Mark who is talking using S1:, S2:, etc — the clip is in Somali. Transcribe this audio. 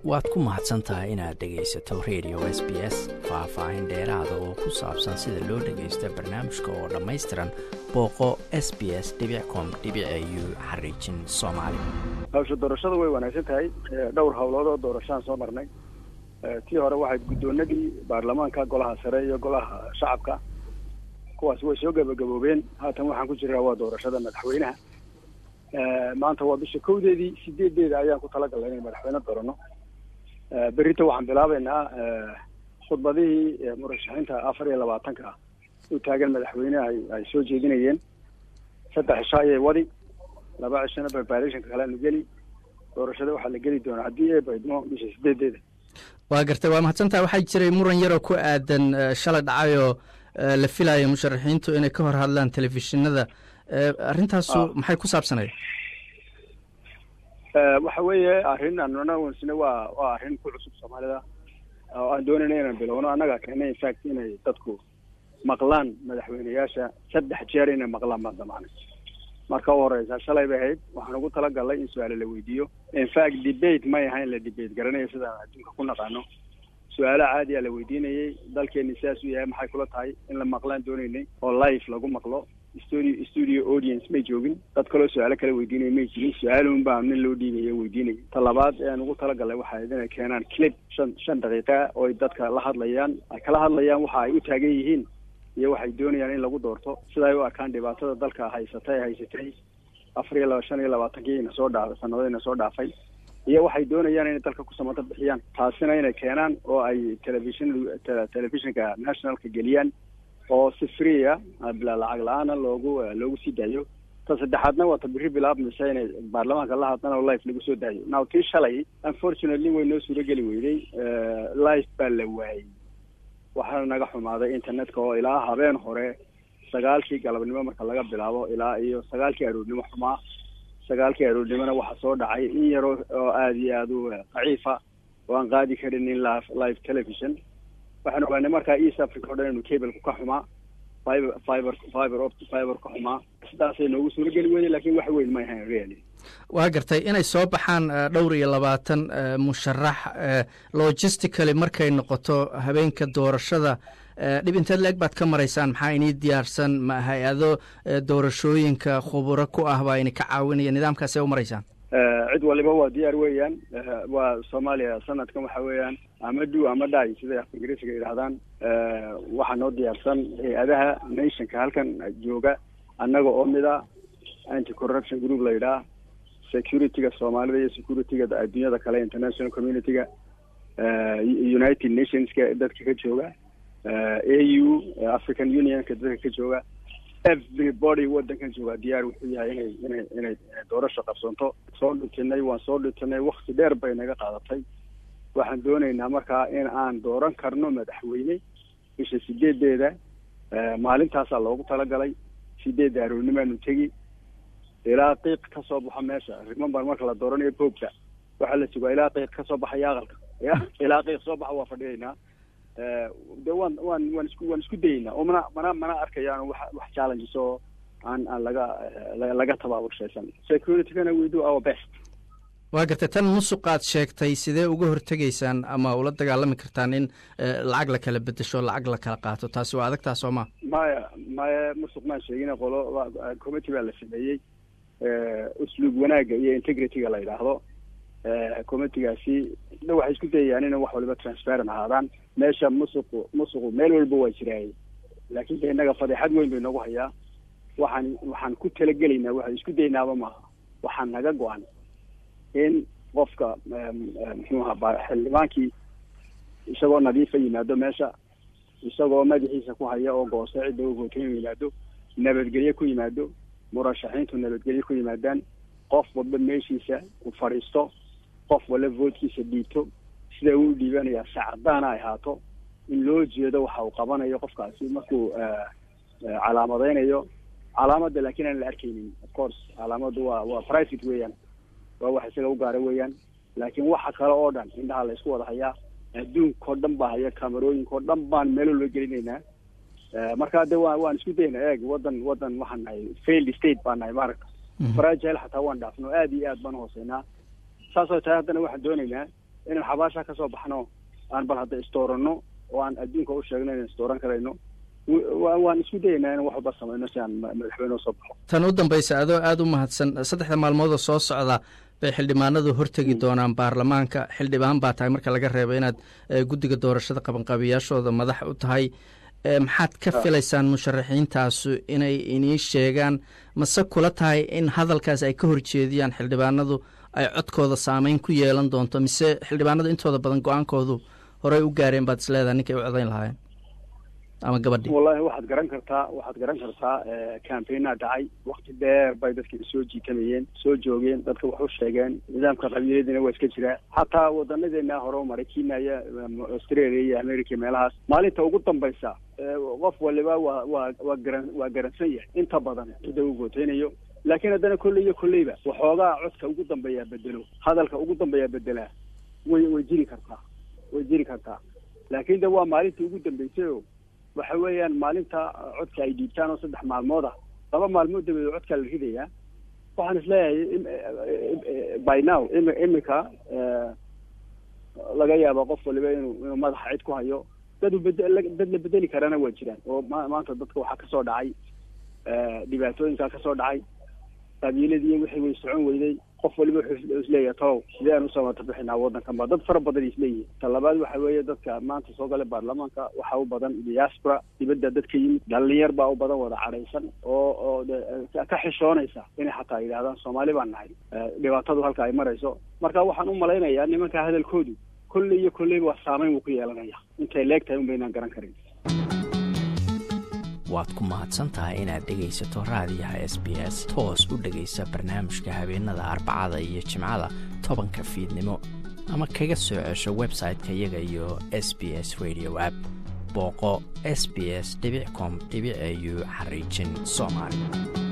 S1: waad ku mahadsan tahay inaad dhegaysato radio s b s faah-faahin dheeraada oo ku saabsan sida loo dhagaysto barnaamijka oo dhammaystiran booqo s b s com u xariijin soomaali
S2: hawsha doorashada way wanaagsan tahay dhowr howlood oo doorashaan soo marnay tii hore waxayd guddoonadii baarlamaanka golaha sare iyo golaha shacabka kuwaas way soo gabagaboobeen haatan waxaan ku jiraa waa doorashada madaxweynaha maanta waa bisha kowdeedii sideedeeda ayaan ku talagalnay inay madaxweyne doorano berrita waxaan bilaabeynaa khudbadihii murashaxiinta afar iyo labaatanka u taagan madaxweyne ay ay soo jeedinayeen saddex cisho ayay wadi laba cishona preparationka kaleanu geli doorashada waxaa la geli doonaa haddii ee baydmo bisha sideedeeda
S1: waa gartay waa mahadsantaha waxaa jiray muran yaroo ku aadan shalay dhacayoo la filayo musharaxiintu inay ka hor hadlaan telefishinada arrintaasu maxay ku saabsanaya
S2: waxa weeye arrin annagsina waa waa arrin ku cusub soomaalida oo aan doonayna inaan bilowno annaga keena infact inay dadku maqlaan madaxweyneyaasha saddex jeer inay maqlaan baan damaanay marka u horeysa shalay bay ahayd waxaan ugu talagalnay in su-aale la weydiiyo infact debate may ahayn la debate garanayo sidaan adduunka ku naqaano su-aalo caadi a la weydiinayay dalkeeni sidaas u yahay maxay kula tahay in la maqlaan doonaynay oo live lagu maqlo studio studio audience may joogin dad kaloo su-aalo kala weydiinaya may jirin su-aalun baa nin loo dhiibaya weydiinaya ta labaad ean ugu talagalnay waxa ayd inay keenaan clip shan shan daqiiqa oo ay dadka la hadlayaan ay kala hadlayaan waxa ay u taagan yihiin iyo waxay doonayaan in lagu doorto sida ay u arkaan dhibaatada dalka haysatay haysatay afar iyo laba shan iyo labaatankii ina soo dhaa sanado ina soo dhaafay iyo waxay doonayaan inay dalka ku samata bixiyaan taasina inay keenaan oo ay television telefishinka nationalka geliyaan oo si freea bila lacag la-aana loogu loogu sii daayo ta saddexaadna waa ta biri bilaabmaysa inay baarlamaanka la hadlaan oo life lagu soo daayo now tii shalay unfortunately way noo suurageli weyday life baa la waayey waxaana naga xumaaday internetka oo ilaa habeen hore sagaalkii galabnimo marka laga bilaabo ilaa iyo sagaalkii aroornimo xumaa sagaalkii aroornimona waxaa soo dhacay in yaroo oo aada iyo aada u daciifa oo aan qaadi karin in live live television waxaan ogaanay markaa east africa o dhan inu cableku ka xumaa fiber fiber fiber opt fiber ka xumaa sidaasay noogu suurageli weyday lakin wax weyn may ahayn really
S1: waa gartay inay soo baxaan dhowr iyo labaatan musharax logistically markay noqoto habeenka doorashada dhib inteed la-eg baad ka maraysaan maxaa inii diyaarsan ma hay-ado doorashooyinka khuburo ku ah baa ini ka caawinaya nidaamkaasee u maraysaan
S2: cid waliba waa diyaar weeyaan waa soomaaliya sanadkan waxa weeyaan ama do ama dhi siday af ingiriisiga yidhahdaan waxaa noo diyaarsan hay-adaha nationka halkan jooga annaga oo mid a anti corruption group la yidhaah securityga soomaalida iyo securityga adduunyada kale international communityga united nationska dadka ka jooga a u african unionka dadka ka jooga everybody wadankan jooga diyaar wuxuu yahay inay inay inay doorasho qabsanto soo dhutinay waan soo dhutinay wakti dheer bay naga qaadatay waxaan doonaynaa markaa in aan dooran karno madaxweyne bisha sideedeeda maalintaasaa loogu talagalay sideedda aroornimaanu tegi ilaa qiiq ka soo baxo meesha remember marka la dooranayo boogta waxaa la sugaa ilaa qiiq kasoo baxaya aqalka ya ilaa qiiq soo baxa waa fadhiyaynaa de waan waan waan isku waan isku dayeynaa oo mana mana mana arkayaan wax wax challenges oo aan aan laga laga tabaaburshaysan securitygana we do our best
S1: waa gartay tan musuqaad sheegtay sidee uga hortegaysaan ama ula dagaalami kartaan in lacag la kala bedesho lacag la kala qaato taasi waa adagtaa soo ma
S2: maya maya musuq maan sheegina qolo committee baa la sameeyey usluub wanaagga iyo integrityga la yidhaahdo committigaasi waxay isku dayayaan inay wax waliba transparent ahaadaan meesha musuqu musuqu meel walba waa jiraayay laakiin de innaga fadeexad weyn bay noogu hayaa waxaan waxaan ku talagelaynaa waxaan isku daynaaba maaha waxaan naga go-an in qofka muxuu ahaa xildhibaankii isagoo nadiifa yimaado meesha isagoo madaxiisa ku haya oo goose cidda u vootay yimaado nabadgelye ku yimaado murashaxiintu nabadgelye ku yimaadaan qof walba meeshiisa u fadhiisto qof walba vootkiisa dhiibto sida uu dhiibanayaa sacadaana ay ahaato in loo jeedo waxa uu qabanayo qofkaasi markuu calaamadeynayo calaamadda laakiin aan la arkaynin of course calaamaddu waa waa private weeyaan waa wax isaga u gaara weeyaan laakiin waxa kale oo dhan indhaha la isku wada hayaa adduunkao dhan baa haya kamerooyinka oo dhan baan meelo loo gelinaynaa marka de wa waan isku daynaa eeg wadan wadan waxaan nahay failed state baan nahay maaragta fragile xataa waan dhaafno aad iyo aad baan hooseynaa saasoo tahay haddana waxaan doonaynaa inaan xabaasha ka soo baxno aan bal hadda istooranno oo aan adduunka u sheegno inaan istooran karayno waan isku dayaynaa in wax walba samayno si aan madaxweyne usoo baxo
S1: tan u dambaysa adoo aada u mahadsan saddexda maalmoodoo soo socda bay xildhibaanadu hortegi doonaan baarlamaanka xildhibaan baa tahay marka laga reebo inaad guddiga doorashada qabanqaabiyaashooda madax u tahay maxaad ka filaysaan musharaxiintaasu inay inii sheegaan mase kula tahay in hadalkaas ay ka horjeediyaan xildhibaanadu ay codkooda saameyn ku yeelan doonto mise xildhibaanadu intooda badan go-aankoodu horey u gaareen baad isleedahay ninkay u codayn lahaayeen ama gabadhii
S2: wallahi waxaad garan kartaa waxaad garan kartaa campaigna dhacay wakti dheer bay dadka soo jiitamayeen soo joogeen dadka wax u sheegeen nidaamka qabiiladina waa iska jiraa xataa wadanadeena hore u maray kenya iyo australia iyo america meelahaas maalinta ugu dambaysa qof waliba waa waa waa garan waa garansan yahay inta badan cidda uu gooteynayo laakiin haddana kolley iyo kolleyba waxoogaa codka ugu dambeeyaa bedelo hadalka ugu dambeeyaa bedelaa way way jiri kartaa way jiri kartaa laakiin de waa maalintii ugu dambeysay o waxa weeyaan maalinta codka ay dhiibtaan oo saddex maalmood ah laba maalmood dabadeed codkaa la ridayaa waxaan isleeyahay by now im imika laga yaaba qof waliba inuu inuu madaxa cid ku hayo dad bed dad la bedeli karana waa jiraan oo ma maanta dadka waxaa kasoo dhacay dhibaatooyinkaa kasoo dhacay qabiiladii wixii way socon weyday qof waliba wuxuu isleeyahay talow sidee aan usoo matabixinaa waddankan ba dad fara badan isleeyihin ta labaad waxa weeye dadka maanta soo galay baarlamaanka waxaa u badan diaspora dibadda dadka yimid dhalinyar baa u badan wada cadhaysan oo oo ka xishoonaysa inay xataa yidhahdaan soomaali baan nahay dhibaatadu halka ay marayso marka waxaan u malaynayaa nimanka hadalkoodu kolley iyo kolleyba waa saameyn wuu ku yeelanaya intay leeg tahay un baynaan garan karin
S3: waad ku mahadsan tahay inaad dhegaysato raadiyaha s b s toos u dhegaysa barnaamijka habeenada arbacada iyo jimcada tobanka fiidnimo ama kaga soo cesho website-ka iyaga iyo s b s radio app booqo s b s com au xariijin soomaali